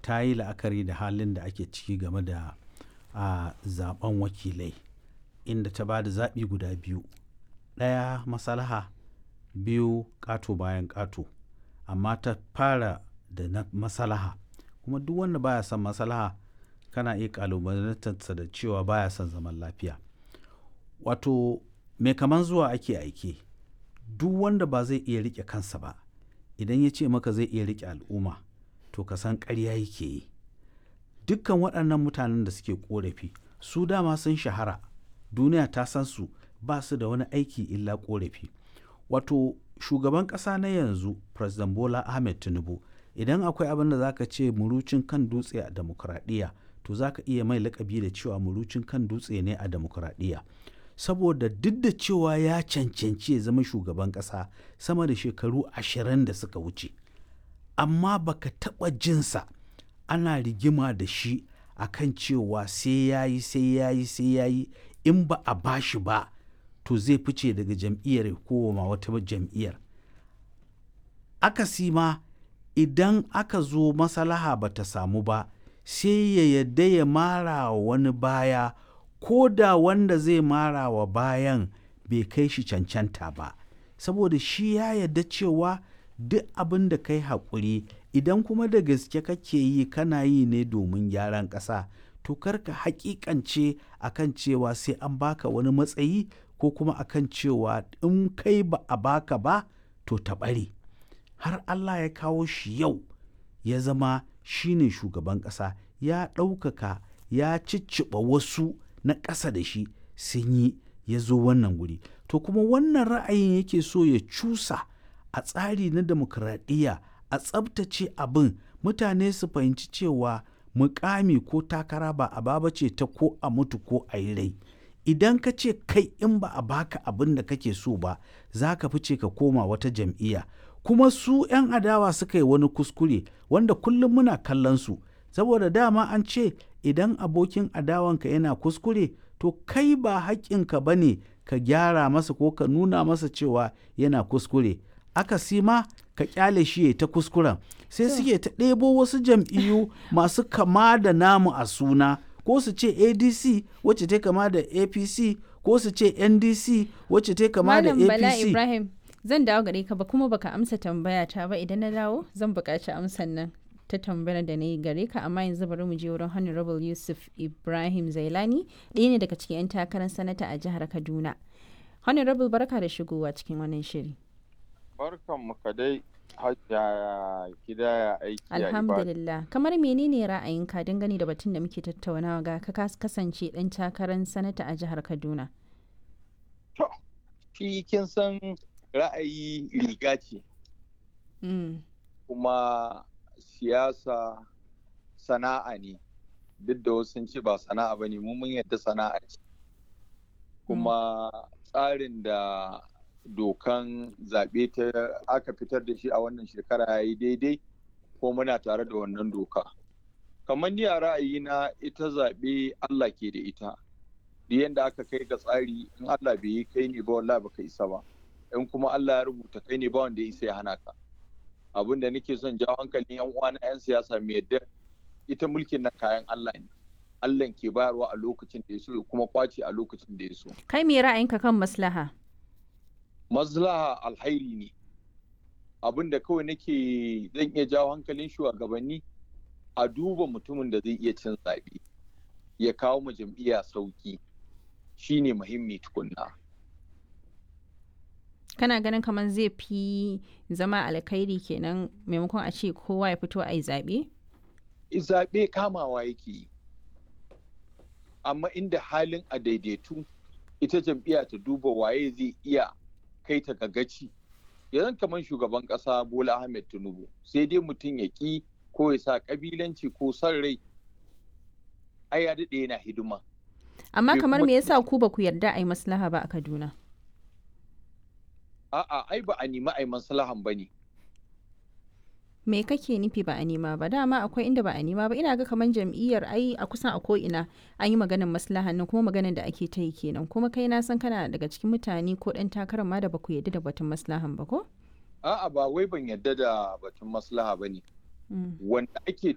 ta yi la'akari da halin da ake ciki game da a zaben wakilai inda ta ba da zaɓi guda biyu ɗaya masalaha biyu ƙato bayan ƙato amma ta fara da na masalaha kuma duk wanda baya son masalaha kana iya ƙalubalantarsa da cewa baya son zaman lafiya wato mai kaman zuwa ake aike duk wanda ba zai iya riƙe kansa ba idan ya ce maka zai iya riƙe al'umma to ka san ƙarya yake yi dukkan waɗannan mutanen da suke ƙorafi su dama sun shahara duniya ta san su ba su da wani aiki illa ƙorafi wato shugaban ƙasa na yanzu president bola ahmed tinubu idan akwai abin da zaka ce murucin kan dutse a demokuraɗiyya to zaka iya mai lakabi da cewa murucin kan dutse ne a demokuraɗiyya saboda duk da cewa ya cancanci ya zama shugaban ƙasa sama da shekaru ashirin da suka wuce amma baka taɓa jinsa ana rigima da shi akan cewa sai ya yi sai ya yi sai ya yi in ba a bashi ba to zai fice daga jam'iyyar ko ma wata jam'iyyar akasi ma idan aka zo masalaha ba ta samu ba sai ya yadda ya mara wa wani baya ko da wanda zai mara wa bayan bai kai shi cancanta ba saboda shi ya yadda cewa duk abin da kai haƙuri idan kuma da gaske kake yi kana yi ne domin gyaran ƙasa to karka haƙiƙance akan cewa sai an baka wani matsayi ko kuma akan cewa in kai ba a baka ba to ta ɓare har Allah ya kawo shi yau ya zama shine shugaban ƙasa ya ɗaukaka ya cicciɓa wasu na ƙasa da shi sun yi ya zo wannan guri to kuma wannan ra'ayin yake so ya cusa a tsari na demokradiyya a tsabtace abin mutane su fahimci cewa mukami ko takara ba a baba ce ta ko a mutu ko a yi rai idan ka ce kai in ba a baka abin da kake so ba za ka fice ka koma wata jam'iyya kuma su 'yan adawa suka yi wani kuskure wanda kullum muna kallon su saboda dama an ce idan abokin adawanka yana kuskure to kai ba haƙƙinka ba ne ka gyara masa ko ka nuna masa cewa yana kuskure aka ma ka kyale shi ya ta kuskuren sai suke ta ɗebo wasu jam'iyyu masu kama da namu a suna ko su ce adc wacce ta kama da apc ko su ce ndc wacce ta kama da Malam Bala apc Ibrahim zan dawo gare ka ba kuma baka amsa tambaya ta ba idan na dawo zan buƙaci amsan nan ta tambayar da na yi gare ka amma yanzu bari mu je wurin Honorable Yusuf Ibrahim Zailani ɗaya ne daga cikin 'yan takarar sanata a jihar Kaduna. Honorable barka da shigowa cikin wannan shiri. Barkan mu ka dai hajjaya gida aiki ya ibada. Alhamdulillah. Kamar menene ra'ayinka dangane da batun da muke tattaunawa ga ka kas- kasance ɗan takarar sanata a jihar Kaduna? To, shi kin san ra'ayi riga ce Mm. kuma siyasa sana'a ne duk da wasu sun ce ba sana'a ba ne mun yadda sana'a ce kuma tsarin da dokan zaɓe ta aka fitar da shi a wannan shekara ya yi daidai ko muna tare da wannan doka kamar ni a ra'ayina ita zaɓe Allah ke da ita da yadda aka kai ga tsari in Allah bai yi kai ne ba wallahi baka isa ba in kuma Allah ya rubuta kai ne ba wanda ya isa ya hana ka abin da nake son jawo hankalin yan uwana yan siyasa mai yadda ita mulkin nan kayan Allah ne Allah ke bayarwa a lokacin da ya so ya kuma kwace a lokacin da ya so Kai me ra'ayinka kan maslaha? maslaha alhairi ne abin da kawai nake zan iya jawo hankalin shugabanni a duba mutumin da zai iya cin zaɓe ya kawo ma jam'iyya sauki shine muhimmi tukunna Kana ganin kamar zai fi zama alkhairi kenan maimakon a ce kowa ya fito a yi zaɓe? zaɓe kamawa yake yi amma inda halin a daidaitu ita jam'iyya ta duba waye zai iya kai ta ga gaci yanzu kamar shugaban ƙasa bola ahmed tinubu sai dai mutum ya ƙi ko ya sa ƙabilanci ko son rai ai ya daɗe yana hidima Amma Bai kamar kuma- me yasa ku ba ku yarda a yi maslaha ba a Kaduna? a'a ai ba a nemi ai maslahan ba ne Me kake nufi ba a nema ba? Dama akwai inda ba a nema ba. Ina ga kamar jam'iyyar ai a kusan a ko'ina an yi maganar maslahan nan kuma maganar da ake ta yi kenan. Kuma kai na san kana daga cikin mutane ko ɗan takarar ma da ba ku yarda da batun maslahan ba ko? a'a ba wai ban yadda da batun maslaha ba ne Mm. wanda ake